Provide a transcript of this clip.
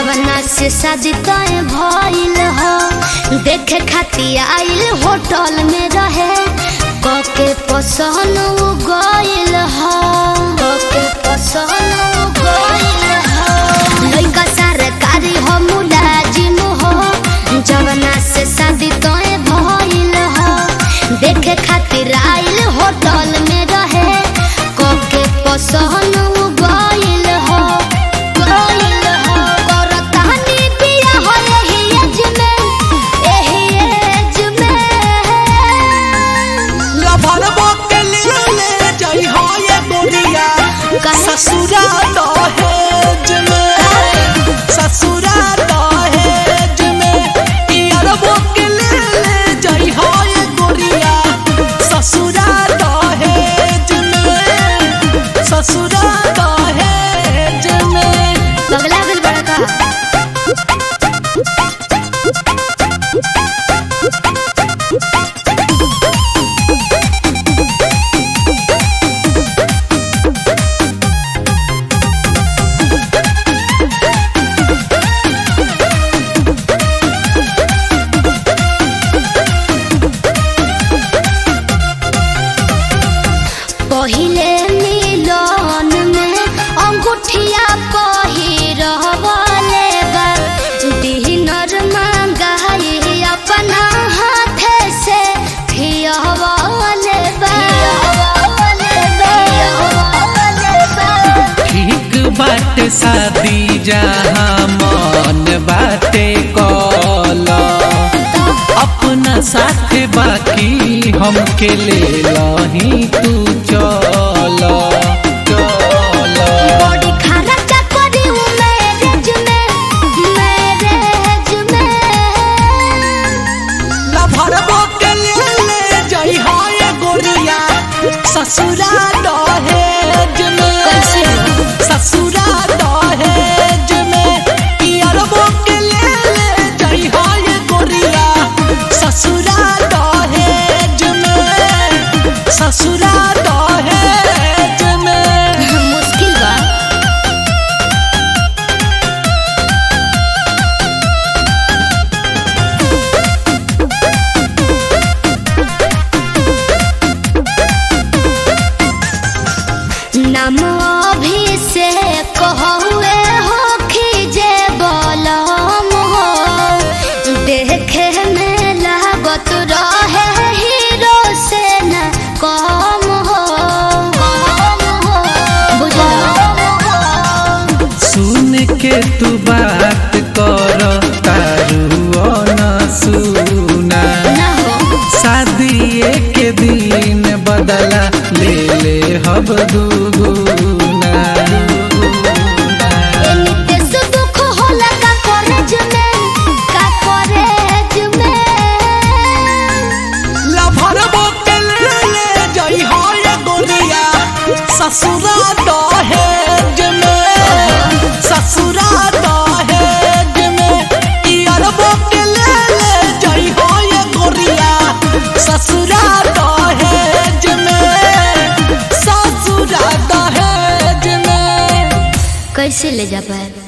जवना से शादी तय भइल हो देखे खातिर आइल होटल में रहे कके पसंद उ गइल हो कके पसंद उ गइल हो लइका सरकारी हो मुलाजिम हो जवना से शादी तय भइल हो देखे खातिर आइल होटल में रहे कके पसंद उ गइल हो गइल हो करतानी बिया हो एही एज में एही एज में लभरबो के ले ले जाई हो ये गोरिया काहे? ससुरा दहेज में ससुरा दहेज में इयरबो के ले ले जाई हो ये गोरिया ससुरा दहेज में ससुरा दहेज में बगला गल बड़ा का पहिले मिलन में अंगूठिया पहिरवले बा दिनर मंगाई अपना हाथे से फियवले बा ठीक बाटे शादी जहाँ मन बाटे कल अपना साथ बाकी हमके ले लही तू चल चल बॉडी खर्चा करी उ मैरिज में मैरिज में लभरबो के ले ले जाई हो ये गोरिया ससुरा दहेज में कैसे? ससुरा दहेज में पियरबो के ले ले जाई हो ये गोरिया ससुरा दहेज में ससुरा दहेज में मुश्किल बा नाम अभिषेक हुए हो खीजे बलम हो देखे में लागत रहे हीरो से न कम हो कम हो बुझलो सुन के तू बात कर तारू न सुना ना हो शादी के दिन बदला ले ले हब दुगुना एनिते से दुख होला का कॉलेज में का कॉलेज में लभरबो के ले ले जाई हो ये गोरिया ससुरा दहेज में ससुरा दहेज में इयरबो के ले ले जाई हो ये गोरिया ससुरा दहेज में ससुरा दहेज में कैसे ले जा पाए